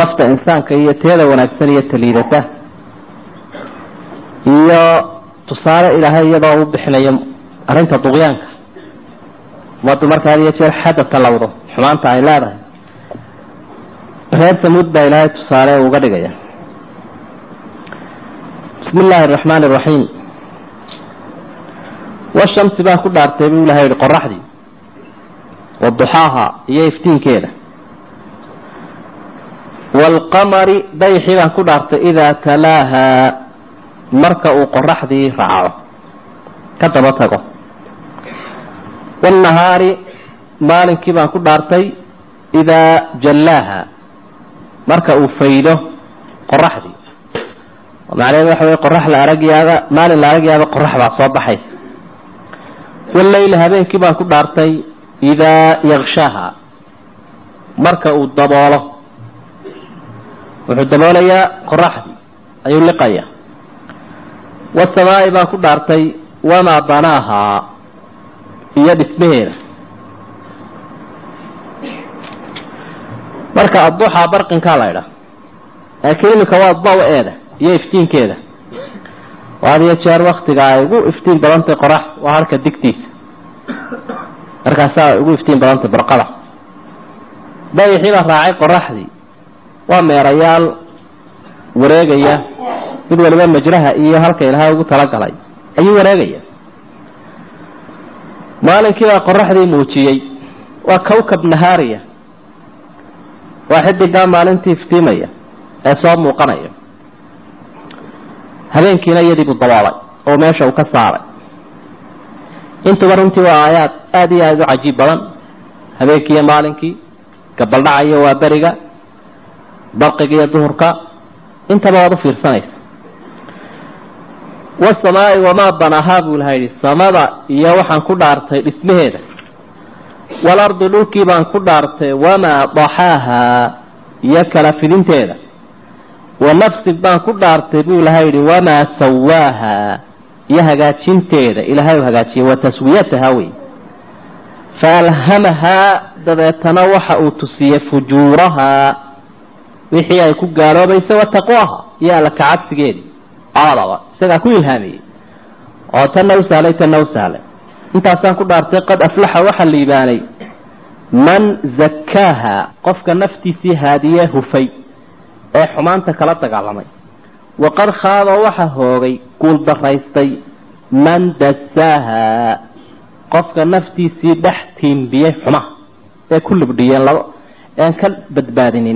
nafta insaanka iyo teeda wanaagsan iyo taliidata iyo tusaale ilaahay iyadoo u bixinayo arrinta duqyaanka ummaddu marka had iyo jeer xadda talowdo xumaanta ay leedahay reer samuud baa ilaahay tusaale uga dhigaya bismi illaahi araxmaani araxiim washamsi baan ku dhaartay buu ilahay yihi qoraxdii waduxaaha iyo iftiinkeeda waalqamari dayxii baan ku dhaartay idaa talaaha marka uu qoraxdii raaco ka daba tago waalnahaari maalinkii baan ku dhaartay idaa jallaaha marka uu faydo qoraxdii macnaheedu waxa wey qorax la aragyaaba maalin la aragyaaba qorax baa soo baxay wallayli habeenkii baan ku dhaartay idaa yakshaaha marka uu daboolo wuxuu daboolayaa qoraxdii ayuu liqaya wasamaa'i baan ku dhaartay wamaa banaahaa iyo dhismaheeda marka adduxaa barqinkaa la ydhaa laakiin iminka waa daw-eeda iyo iftiinkeeda had iyo jeer waktiga ay ugu iftiin badantay qorax waa halka digtiisa markaasaa ay ugu iftiin badantay barqada dayaxii baa raacay qoraxdii waa meerayaal wareegaya mid waliba majraha iyo halka ilaahay ugu talagalay ayuu wareegaya maalinkii baa qoraxdii muujiyey waa kawkab nahaariya waa xidigaa maalintii iftiimaya ee soo muuqanaya habeenkiina iyadiibuu daboolay oo meesha uu ka saaray intuba runtii waa aayaad aada iyo aada u cajiib badan habeenkii iyo maalinkii gabaldhacayo waa beriga barqiga iyo duhurka intaba waad u fiirsanaysa wasamaai wamaa banaahaa buu laha yidhi samada iyo waxaan ku dhaartay dhismaheeda walardi dhulkii baan ku dhaartay wamaa daxaahaa iyo kala fidinteeda wa nafsin baan ku dhaartay buu ilahay yidhi wamaa sawaaha iyo hagaajinteeda ilahay u hagaajiyay wa taswiyataha wey faalhamahaa dabeetana waxa uu tusiyey fujuurahaa wixii ay ku gaaloobaysa wa taqwaha iyo alla kacabsigeedii labadaba isagaa ku ilhaamiyey oo tanna u sahlay tanna u sahlay intaasaan ku dhaartay qad aflaxa waxaa liibaanay man zakkaaha qofka naftiisii haadiye hufay ee xumaanta kala dagaalamay waqad khaaba waxa hoogay guul daraystay man dasaaha qofka naftiisii dhex tiimbiyey xumaha ee ku libdhiyeen laba ean ka badbaadinin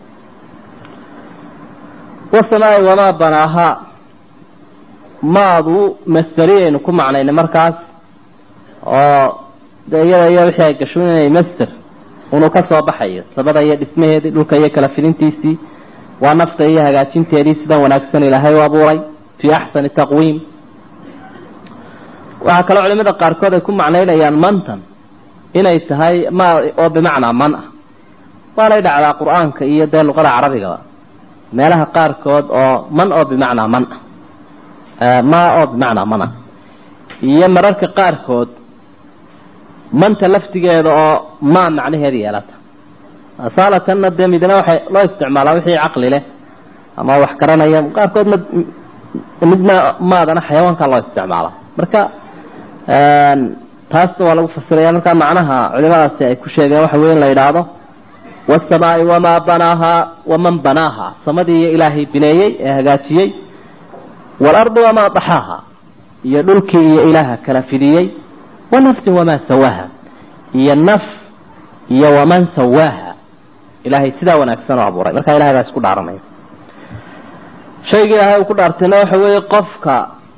wasamaai wamaa banaahaa maadu masteriyaynu ku macnaynay markaas oo de iyada iyo wixii ay gasho inay master inuu ka soo baxayo sabada iyo dhismaheedii dhulka iyo kala fidintiisii waa nafta iyo hagaajinteedii sidan wanaagsan ilaahay u abuuray fii axsani taqwiim waxaa kaloo culimada qaarkood ay ku macnaynayaan mantan inay tahay ma oo bimacnaa man ah waanay dhacdaa qur-aanka iyo dee luqada carabigaba meelaha qaarkood oo man oo bimacnaa man ah ma oo bimacnaa man ah iyo mararka qaarkood manta laftigeeda oo ma macnaheeda yeelata asalatanna dee midna waxay loo isticmaalaa wixii caqli leh ama wax garanaya qaarkood ma midna maadana xayawaanka loo isticmaala marka taasna waa lagu fasiraya marka macnaha culimadaasi ay ku sheegeen waxa wey in la yidhaahdo wasamaai wamaa banaahaa waman banaaha samadii iyo ilaahay bineeyey ee hagaajiyey waalardi wamaa daxaaha iyo dhulkii iyo ilaaha kala fidiyey wanafsin wamaa sawaaha iyo naf iyo waman sawaaha ilaahay sidaa wanaagsan oo abuuray marka ilahay baa isku dhaaranaya shayga ilaahay uu ku dhaartayna waxa weeye qofka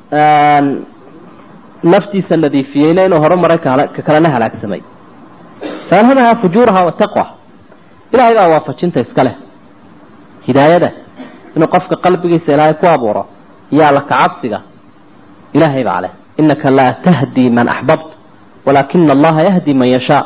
naftiisa nadiifiyeyna inuu horumaray ka kalena halaagsamay faalhamaha fujuuraha wataqwa ilahay baa waafajinta iska leh hidaayada inuu qofka qalbigiisa ilaahay ku abuuro iyo alla kacabsiga ilaahay baa leh inaka laa tahdi man axbabt walaakina allaha yahdi man yashaa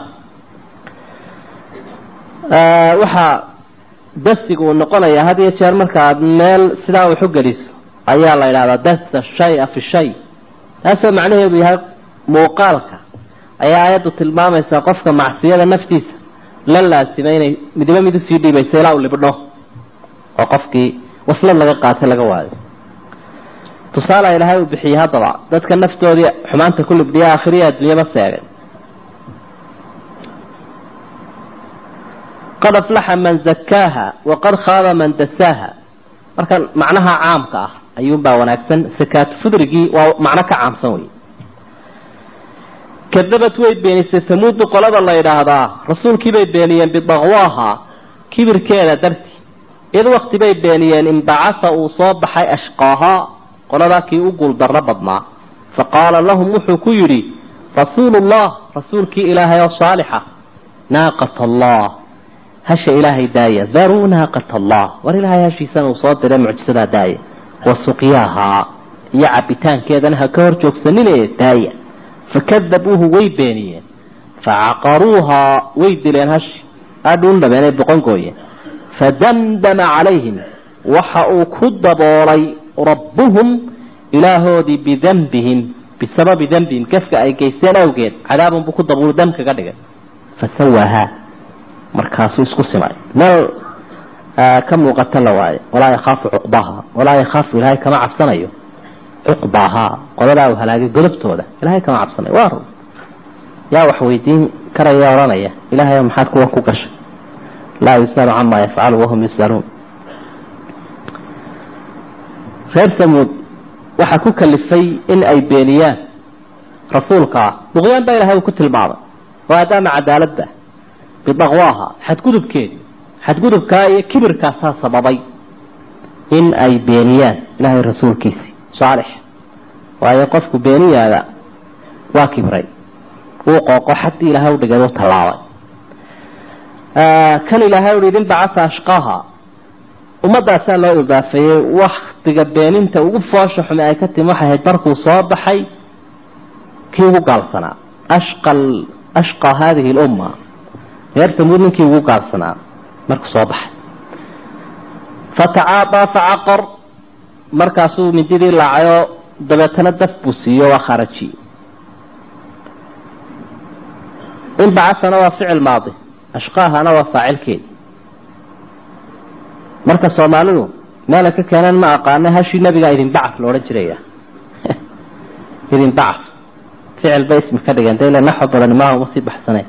waxaa dasiga uu noqonaya had iyo jeer marka aad meel sidaa wax u geliso ayaa la yidhahdaa dasa shaya fi shay taasoo macnaheedu yahay muuqaalka ayaa aayaddu tilmaamaysaa qofka macsiyada naftiisa la laasimay inay midiba mid usii dhiibaysa ilaa uu libdho oo qofkii waslad laga qaatay laga waayo tusaala ilaahay uu bixiyey haddaba dadka naftoodii xumaanta ku libdhiya aakhiriya adduunyaba seegay qad aflaxa man zakaaha waqad khaaba man dasaaha marka macnaha caamka ah ayuunbaa wanaagsan sakaatu fudrigii waa macno ka caamsan wey kadabad way beenisay samuudu qolada la yidhaahdaa rasuulkii bay beeniyeen bidaqwaaha kibirkeeda darti id wakti bay beeniyeen inbacasa uu soo baxay ashqaahaa qoladaa kii u guuldarro badnaa fa qaala lahum wuxuu ku yidhi rasuulullah rasuulkii ilaahay oo saalixa naaqat allah hasha ilaahay daaya daruu naaqat allah war ilaahay hashiisana uu soo diray mucjisadaa daaya wa suqyaahaa iyo cabitaankeedana ha ka hor joogsanine daaya fakadabuuhu way beeniyeen facaqaruuhaa way dileen hashi adhuun dhabeenay boqon gooyeen fadamdama calayhim waxa uu ku daboolay rabbuhum ilaahoodii bidanbihim bisababi dembihim gafka ay geysteen awgeed cadaabun buu ku daboolu dam kaga dhigay fasawaahaa markaasuu isku simay meel ka muuqata la waayo walaa yakhaafu cuqbaha walaa yakhaafu ilaahay kama cabsanayo cuqbahaa qoladaa uu halaagay godobtooda ilahay kama cabsanayo waa run yaa wax weydiin karaya odhanaya ilahay maxaad kuwan ku gashay laa yus'alu camaa yafcalu wahum yus'aluun reer samuud waxaa ku kalifay in ay beeniyaan rasuulkaa duqyaan baa ilahay uu ku tilmaamay maadaama cadaaladda bidaqwaaha xadgudubkeedii xadgudubkaa iyo kibirkaasaa sababay in ay beeniyaan ilahay rasuulkiisii saalix waayo qofku beeniyaada waa kibray wuu qooqo xaddii ilahay u dhigay u tallaabay kan ilaahay uhi idin bacasa ashqaaha ummadaasaa loo idaafeeyey waktiga beeninta ugu foosha xume ay ka timi waxay ahayd markuu soo baxay kii ugu gaalsanaa ashqal ashqa hadihi lumma reer tamuud ninkii ugu gaalsanaa markuu soo baxay fatacaadaa facaqar markaasuu mindidii laacayoo dabeetana daf buu siiyo waa kharaji inbacasana waa ficil maadi ashqaahana waa faacilkeedi marka soomaalidu meela ka keenan ma aqaana hashii nabigaa idinbacaf la odhan jiraya idinbacaf ficil bay ismi ka dhigeen de ila naxo badani maaha uma sii baxsane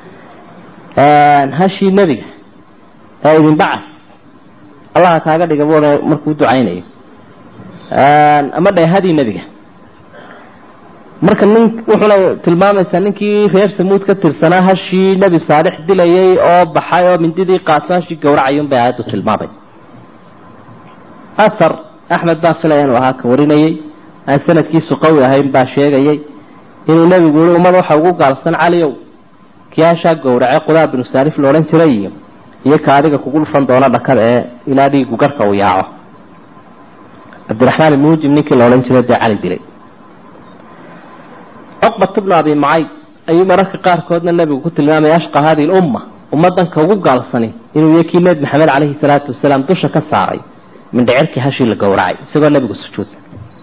hashii nebiga ee idinbacaf allaha kaaga dhiga bu markuu ducaynayo ama dheehadii nebiga marka nin wuxuna tilmaamaysaa ninkii reer samuud ka tirsanaa hashii nebi saalix dilayay oo baxay oo mindidii qaaso hashii gawracayun bay aayaddu tilmaamay ahar axmed baa filaya inuu ahaa ka warinayay aan sanadkiisu qawi ahayn baa sheegayay inuu nebigu yihi ummad waxa ugu gaalsan caliow kii hashaa gawrace qudaa binu saalif la odhan jiray iyo iyo ka adiga kugu dhufan doona dhakada ee ilaa dhiigu garka uu yaaco cabdiraxmaan ibnujim ninkii la odhan jiray dee cali dilay cuqbat bnu abi macayd ayuu mararka qaarkoodna nebigu ku tilmaamaya ashqa hadihi lumma ummadanka ugu gaalsani inuu iyo kii nebi maxamed caleyhi salaatu wasalaam dusha ka saaray mindhicirkii hashii la gowracay isagoo nebigu sujuudsan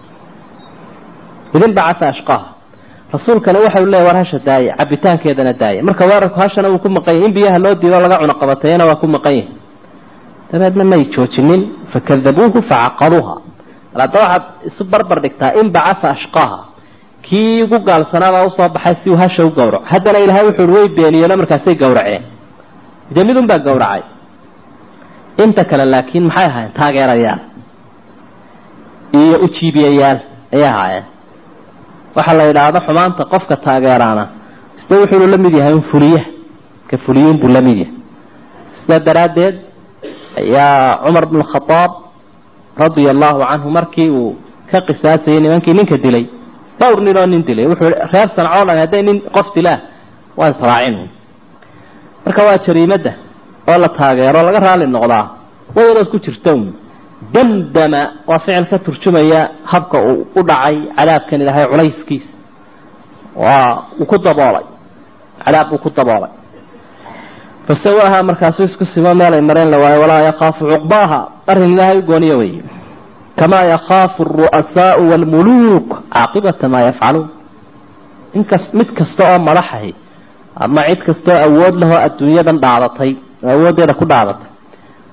idin bacasa ashqaaha rasuulkana waxau leeya war hasha daaya cabitaankeedana daaya marka weerarku hashana wuu ku maqan yahy in biyaha loo diido laga cuno qabatayana waa ku maqan yahay dabeedna may joojinin fakadabuuhu facaqaruuha hadda waxaad isu barbar dhigtaa in bacasa ashqaaha kii ugu gaalsanaabaa usoo baxay si uu hasha u gawraco haddana ilahay wuxu ui way beeniyeeno markaasay gawraceen dee midun baa gawracay inta kale laakiin maxay ahaayeen taageerayaal iyo ujiibiyayaal ayay ahaayeen waxaa la yidhaahdo xumaanta qofka taageeraana sida wuxuunu la mid yahay un fuliyaha ka fuliyuun buu la mid yahay sidaa daraaddeed ayaa cumar bn khadaab radia allahu canhu markii uu ka qisaasayay nimankii ninka dilay dhowr nin oo nin dilay wuxuu reer sancoo dhan hadday nin qof dilaa waa israacin marka waa jariimadda oo la taageero laga raali noqdaa wayadood ku jirta un damdama waa ficil ka turjumaya habka uu u dhacay cadaabkan ilaahay culayskiisa waa uu ku daboolay cadaab uu ku daboolay fasawaaha markaasuu isku simo meel ay mareen la waayo walaa yakaafu cuqbaaha arrin ilaahay u gooniyo wey kamaa yakaafu aru'asaau waalmuluuk caaqibata maa yafcaluun inkas mid kasta oo madaxahi ama cid kastaoo awood lahoo adduunyadan dhaadatay oo awooddeeda ku dhaadatay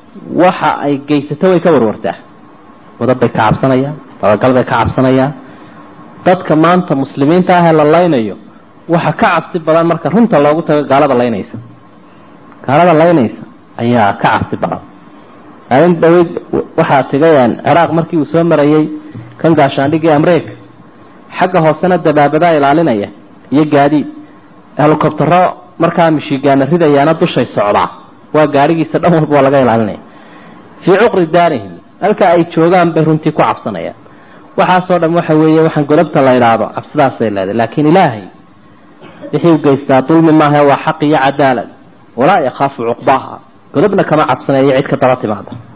waxa ay geysato way ka warwartaa wadad bay ka cabsanayaan dabagal bay ka cabsanayaan dadka maanta muslimiinta ah ee la laynayo waxa ka cabsi badan marka runta loogu tago gaalada laynaysa gaalada laynaysa ayaa ka cabsi badan maalin dhaweyd waxaa tigayaan ciraaq markii uu soo marayay kan gaashaandhigii amreeka xagga hoosena dabaabadaa ilaalinaya iyo gaadiid helicobtero markaa mishigaana ridayaana dushay socdaa waa gaadhigiisa dhan walba waa laga ilaalinaya fii cuqri daarihim halka ay joogaan bay runtii ku cabsanayaan waxaasoo dhan waxa weeye waxaan godobta la idhaahdo cabsidaasay leedahay laakiin ilaahay wixii u geystaa dulmi maaha waa xaq iyo cadaalad walaa yakhaafu cuqbaaha godobna kama cabsanayo cid ka daba timaada